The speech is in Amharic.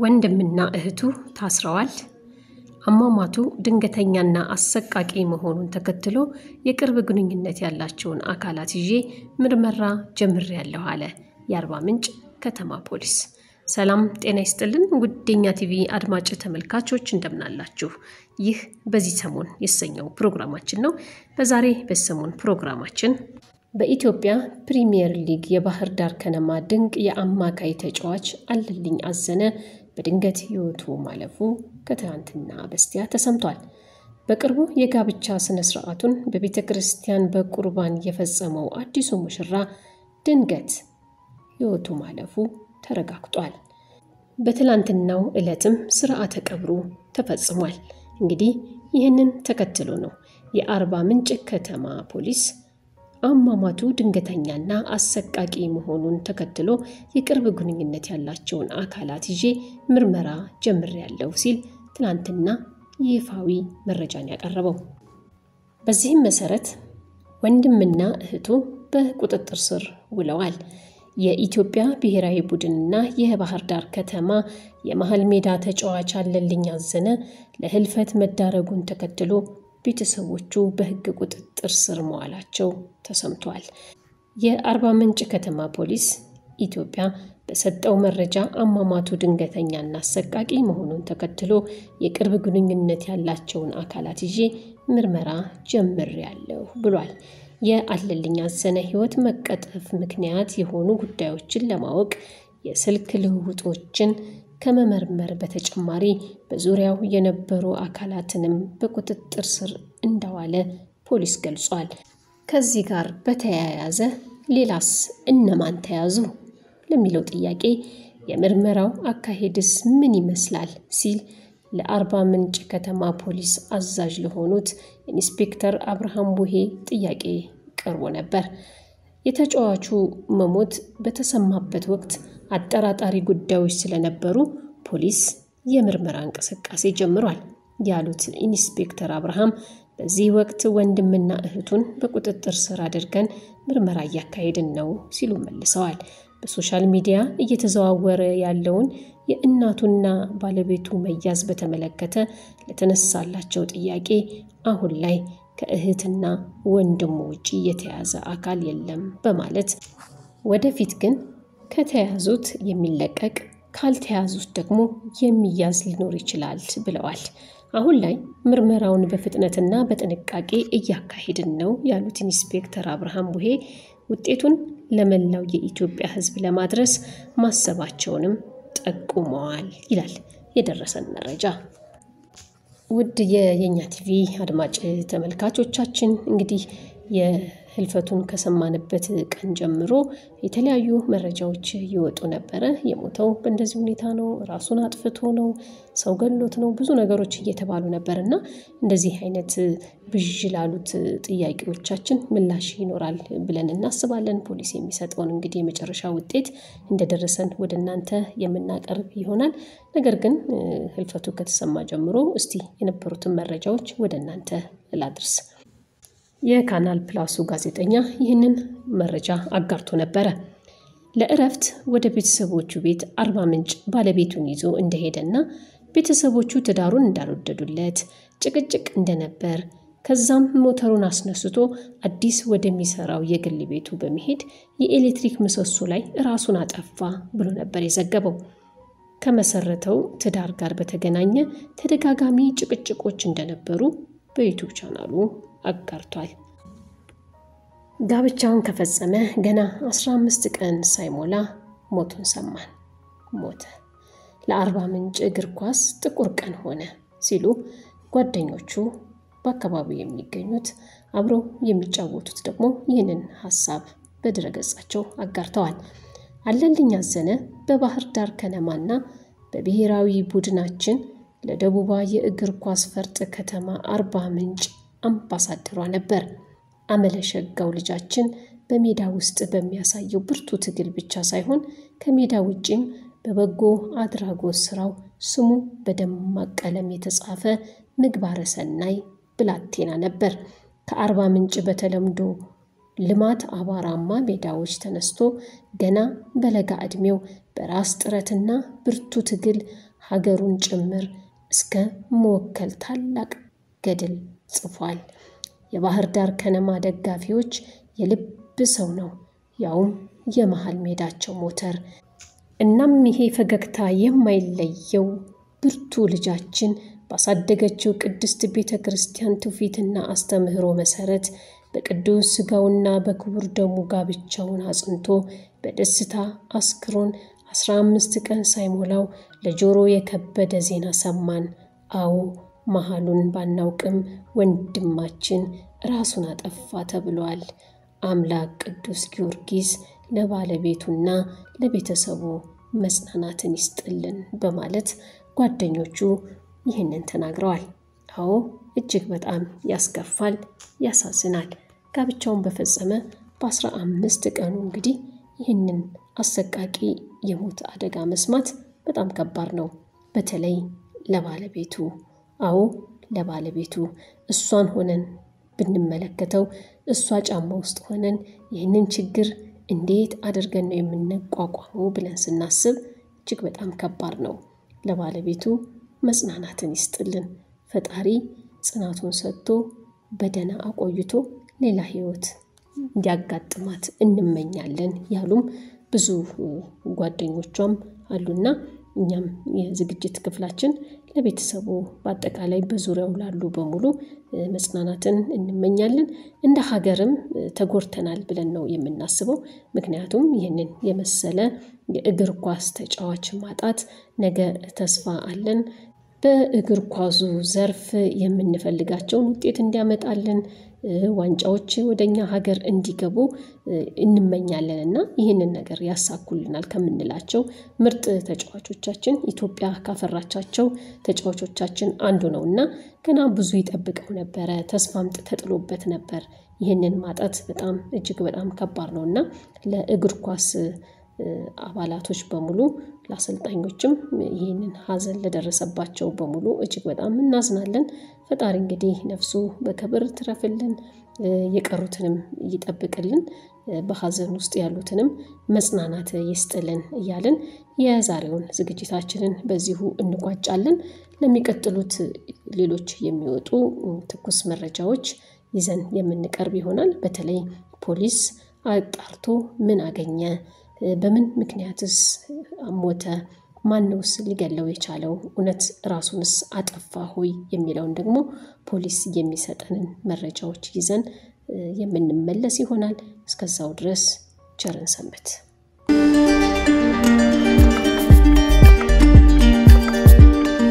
ወንድምና እህቱ ታስረዋል። አሟሟቱ ድንገተኛና አሰቃቂ መሆኑን ተከትሎ የቅርብ ግንኙነት ያላቸውን አካላት ይዤ ምርመራ ጀምሬያለሁ አለ የአርባ ምንጭ ከተማ ፖሊስ። ሰላም ጤና ይስጥልን ውዴኛ ቲቪ አድማጭ ተመልካቾች እንደምናላችሁ። ይህ በዚህ ሰሞን የተሰኘው ፕሮግራማችን ነው። በዛሬ በዚህ ሰሞን ፕሮግራማችን በኢትዮጵያ ፕሪሚየር ሊግ የባህር ዳር ከነማ ድንቅ የአማካይ ተጫዋች አለልኝ አዘነ በድንገት ሕይወቱ ማለፉ ከትናንትና በስቲያ ተሰምቷል። በቅርቡ የጋብቻ ስነ ስርዓቱን በቤተ ክርስቲያን በቁርባን የፈጸመው አዲሱ ሙሽራ ድንገት ሕይወቱ ማለፉ ተረጋግጧል። በትላንትናው ዕለትም ስርዓተ ቀብሩ ተፈጽሟል። እንግዲህ ይህንን ተከትሎ ነው የአርባ ምንጭ ከተማ ፖሊስ አሟሟቱ ድንገተኛና አሰቃቂ መሆኑን ተከትሎ የቅርብ ግንኙነት ያላቸውን አካላት ይዤ ምርመራ ጀምሬያለሁ ሲል ትናንትና ይፋዊ መረጃን ያቀረበው። በዚህም መሰረት ወንድምና እህቱ በቁጥጥር ስር ውለዋል። የኢትዮጵያ ብሔራዊ ቡድንና የባህር ዳር ከተማ የመሃል ሜዳ ተጫዋች አለልኝ አዘነ ለህልፈት መዳረጉን ተከትሎ ቤተሰቦቹ በሕግ ቁጥጥር ስር መዋላቸው ተሰምቷል። የአርባ ምንጭ ከተማ ፖሊስ ኢትዮጵያ በሰጠው መረጃ አሟሟቱ ድንገተኛና አሰቃቂ መሆኑን ተከትሎ የቅርብ ግንኙነት ያላቸውን አካላት ይዤ ምርመራ ጀምሬያለሁ ብሏል። የአለልኝ አዘነ ሕይወት መቀጠፍ ምክንያት የሆኑ ጉዳዮችን ለማወቅ የስልክ ልውውጦችን ከመመርመር በተጨማሪ በዙሪያው የነበሩ አካላትንም በቁጥጥር ስር እንዳዋለ ፖሊስ ገልጿል። ከዚህ ጋር በተያያዘ ሌላስ እነማን ተያዙ ለሚለው ጥያቄ የምርመራው አካሄድስ ምን ይመስላል ሲል ለአርባ ምንጭ ከተማ ፖሊስ አዛዥ ለሆኑት ኢንስፔክተር አብርሃም ቡሄ ጥያቄ ቀርቦ ነበር። የተጫዋቹ መሞት በተሰማበት ወቅት አጠራጣሪ ጉዳዮች ስለነበሩ ፖሊስ የምርመራ እንቅስቃሴ ጀምሯል ያሉት ኢንስፔክተር አብርሃም በዚህ ወቅት ወንድምና እህቱን በቁጥጥር ስር አድርገን ምርመራ እያካሄድን ነው ሲሉ መልሰዋል። በሶሻል ሚዲያ እየተዘዋወረ ያለውን የእናቱና ባለቤቱ መያዝ በተመለከተ ለተነሳላቸው ጥያቄ አሁን ላይ ከእህትና ወንድሙ ውጪ የተያዘ አካል የለም በማለት ወደፊት ግን ከተያዙት የሚለቀቅ ካልተያዙት ደግሞ የሚያዝ ሊኖር ይችላል ብለዋል። አሁን ላይ ምርመራውን በፍጥነትና በጥንቃቄ እያካሄድን ነው ያሉት ኢንስፔክተር አብርሃም ቡሄ ውጤቱን ለመላው የኢትዮጵያ ሕዝብ ለማድረስ ማሰባቸውንም ጠቁመዋል ይላል የደረሰን መረጃ። ውድ የየኛ ቲቪ አድማጭ ተመልካቾቻችን እንግዲህ የህልፈቱን ከሰማንበት ቀን ጀምሮ የተለያዩ መረጃዎች ይወጡ ነበረ። የሞተው በእንደዚህ ሁኔታ ነው፣ ራሱን አጥፍቶ ነው፣ ሰው ገሎት ነው፣ ብዙ ነገሮች እየተባሉ ነበር እና እንደዚህ አይነት ብዥ ላሉት ጥያቄዎቻችን ምላሽ ይኖራል ብለን እናስባለን። ፖሊስ የሚሰጠውን እንግዲህ የመጨረሻ ውጤት እንደደረሰን ወደ እናንተ የምናቀርብ ይሆናል። ነገር ግን ህልፈቱ ከተሰማ ጀምሮ እስቲ የነበሩትን መረጃዎች ወደ እናንተ ላድርስ። የካናል ፕላሱ ጋዜጠኛ ይህንን መረጃ አጋርቶ ነበረ። ለእረፍት ወደ ቤተሰቦቹ ቤት አርባ ምንጭ ባለቤቱን ይዞ እንደሄደና ቤተሰቦቹ ትዳሩን እንዳልወደዱለት ጭቅጭቅ እንደነበር ከዛም ሞተሩን አስነስቶ አዲስ ወደሚሰራው የግል ቤቱ በመሄድ የኤሌክትሪክ ምሰሶ ላይ ራሱን አጠፋ ብሎ ነበር የዘገበው። ከመሰረተው ትዳር ጋር በተገናኘ ተደጋጋሚ ጭቅጭቆች እንደነበሩ በዩቱብ ቻናሉ አጋርቷል። ጋብቻውን ከፈጸመ ገና 15 ቀን ሳይሞላ ሞቱን ሰማን። ሞተ። ለአርባ ምንጭ እግር ኳስ ጥቁር ቀን ሆነ ሲሉ ጓደኞቹ በአካባቢው የሚገኙት አብረው የሚጫወቱት ደግሞ ይህንን ሀሳብ በድረገጻቸው አጋርተዋል። አለልኝ አዘነ በባህር ዳር ከነማና በብሔራዊ ቡድናችን ለደቡባ የእግር ኳስ ፈርጥ ከተማ አርባ ምንጭ አምባሳደሯ ነበር። አመለሸጋው ልጃችን በሜዳ ውስጥ በሚያሳየው ብርቱ ትግል ብቻ ሳይሆን ከሜዳ ውጪም በበጎ አድራጎት ስራው ስሙ በደማቅ ቀለም የተጻፈ ምግባረ ሰናይ ብላቴና ነበር። ከአርባ ምንጭ በተለምዶ ልማት አቧራማ ሜዳዎች ተነስቶ ገና በለጋ ዕድሜው በራስ ጥረትና ብርቱ ትግል ሀገሩን ጭምር እስከ መወከል ታላቅ ገድል ጽፏል። የባህር ዳር ከነማ ደጋፊዎች የልብ ሰው ነው፣ ያውም የመሃል ሜዳቸው ሞተር። እናም ይሄ ፈገግታ የማይለየው ብርቱ ልጃችን ባሳደገችው ቅድስት ቤተ ክርስቲያን ትውፊትና አስተምህሮ መሰረት በቅዱስ ሥጋውና በክቡር ደሙ ጋብቻውን አጽንቶ በደስታ አስክሮን አስራ አምስት ቀን ሳይሞላው ለጆሮ የከበደ ዜና ሰማን። አዎ መሃሉን ባናውቅም ወንድማችን ራሱን አጠፋ ተብሏል። አምላክ ቅዱስ ጊዮርጊስ ለባለቤቱና ለቤተሰቡ መጽናናትን ይስጥልን በማለት ጓደኞቹ ይህንን ተናግረዋል። አዎ እጅግ በጣም ያስከፋል፣ ያሳዝናል። ጋብቻውን በፈጸመ በአስራ አምስት ቀኑ እንግዲህ ይህንን አሰቃቂ የሞት አደጋ መስማት በጣም ከባድ ነው። በተለይ ለባለቤቱ አዎ ለባለቤቱ እሷን ሆነን ብንመለከተው እሷ ጫማ ውስጥ ሆነን ይህንን ችግር እንዴት አድርገን ነው የምንቋቋመው ብለን ስናስብ እጅግ በጣም ከባድ ነው። ለባለቤቱ መጽናናትን ይስጥልን። ፈጣሪ ጽናቱን ሰጥቶ በደህና አቆይቶ ሌላ ሕይወት እንዲያጋጥማት እንመኛለን ያሉም ብዙ ጓደኞቿም አሉና እኛም የዝግጅት ክፍላችን ለቤተሰቡ በአጠቃላይ በዙሪያው ላሉ በሙሉ መጽናናትን እንመኛለን። እንደ ሀገርም ተጎድተናል ብለን ነው የምናስበው። ምክንያቱም ይህንን የመሰለ የእግር ኳስ ተጫዋች ማጣት ነገ ተስፋ አለን በእግር ኳሱ ዘርፍ የምንፈልጋቸውን ውጤት እንዲያመጣልን ዋንጫዎች ወደኛ ሀገር እንዲገቡ እንመኛለን እና ይህንን ነገር ያሳኩልናል ከምንላቸው ምርጥ ተጫዋቾቻችን ኢትዮጵያ ካፈራቻቸው ተጫዋቾቻችን አንዱ ነው እና ገና ብዙ ይጠብቀው ነበረ። ተስፋም ተጥሎበት ነበር። ይህንን ማጣት በጣም እጅግ በጣም ከባድ ነው እና ለእግር ኳስ አባላቶች በሙሉ ለአሰልጣኞችም ይህንን ሀዘን ለደረሰባቸው በሙሉ እጅግ በጣም እናዝናለን። ፈጣሪ እንግዲህ ነፍሱ በክብር ትረፍልን፣ የቀሩትንም ይጠብቅልን፣ በሀዘን ውስጥ ያሉትንም መጽናናት ይስጥልን እያልን የዛሬውን ዝግጅታችንን በዚሁ እንቋጫለን። ለሚቀጥሉት ሌሎች የሚወጡ ትኩስ መረጃዎች ይዘን የምንቀርብ ይሆናል። በተለይ ፖሊስ አጣርቶ ምን አገኘ በምን ምክንያትስ ሞተ? ማነውስ ሊገለው የቻለው? እውነት ራሱንስ አጠፋ ሆይ የሚለውን ደግሞ ፖሊስ የሚሰጠንን መረጃዎች ይዘን የምንመለስ ይሆናል። እስከዛው ድረስ ቸርን ሰንብት።